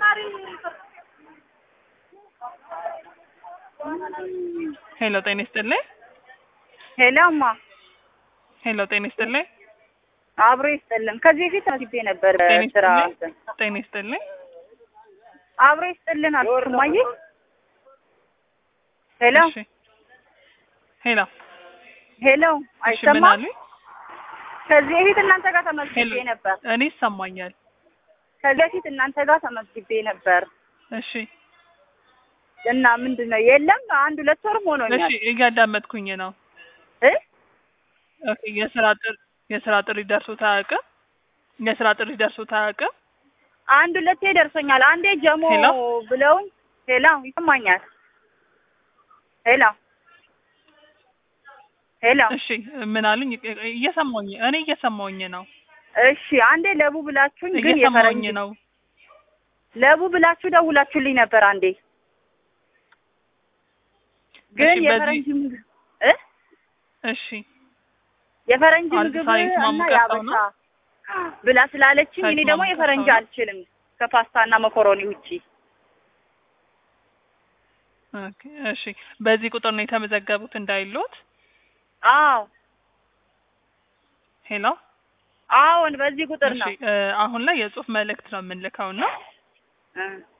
ሄሎ ጤና ይስጥልኝ። ሄሎ እማ ሄሎ ጤና ይስጥልኝ። አብሮ ይስጥልን። ከዚህ በፊት አስቤ ነበር ጤና ስራ ይስጥልኝ። ጤና ይስጥልኝ። አብሮ ይስጥልን አልኩት እማዬ። ሄሎ እሺ ሄሎ ሄሎ እሺ ምን አይሰማም? አሉኝ? ከዚህ በፊት እናንተ ጋር ተመዝግቤ ሄሎ ነበር። እኔ ይሰማኛል። ከዚህ በፊት እናንተ ጋር ተመዝግቤ ነበር እሺ እና ምንድን ነው የለም አንድ ሁለት ወርም እሺ ሆኖኛል እያዳመጥኩኝ ነው። እ ኦኬ የስራ ጥሪ የስራ ጥሪ ደርሶት አያውቅም? የስራ ጥሪ ደርሶት አያውቅም? አንድ ሁለቴ ደርሶኛል። አንዴ ጀሞ ሄሎ? ብለውኝ ሄሎ ይሰማኛል። ሄሎ ሄሎ እሺ ምን አሉኝ? እየሰማሁኝ እኔ እየሰማሁኝ ነው። እሺ አንዴ ለቡ ብላችሁኝ ግን እየሰማሁኝ የፈረንጅ ነው። ለቡ ብላችሁ ደውላችሁልኝ ነበር አንዴ ግን እሺ በዚህ የፈረንጅ ምግብ እ እሺ የፈረንጅ አንድ ምግብ ሳይንስ እና ማሙቀት ሰው ያበሻ ነው? ብላ ስላለችኝ እኔ ሳይንስ ደግሞ ማሙቀት የፈረንጅ ሰው ነው? አልችልም ከፓስታ እና መኮሮኒ ውጪ። ኦኬ እሺ በዚህ ቁጥር ነው የተመዘገቡት እንዳይሎት። አዎ ሄሎ አዎን፣ በዚህ ቁጥር እሺ ነው እ አሁን ላይ የጽሁፍ መልእክት ነው የምንልከው እና እ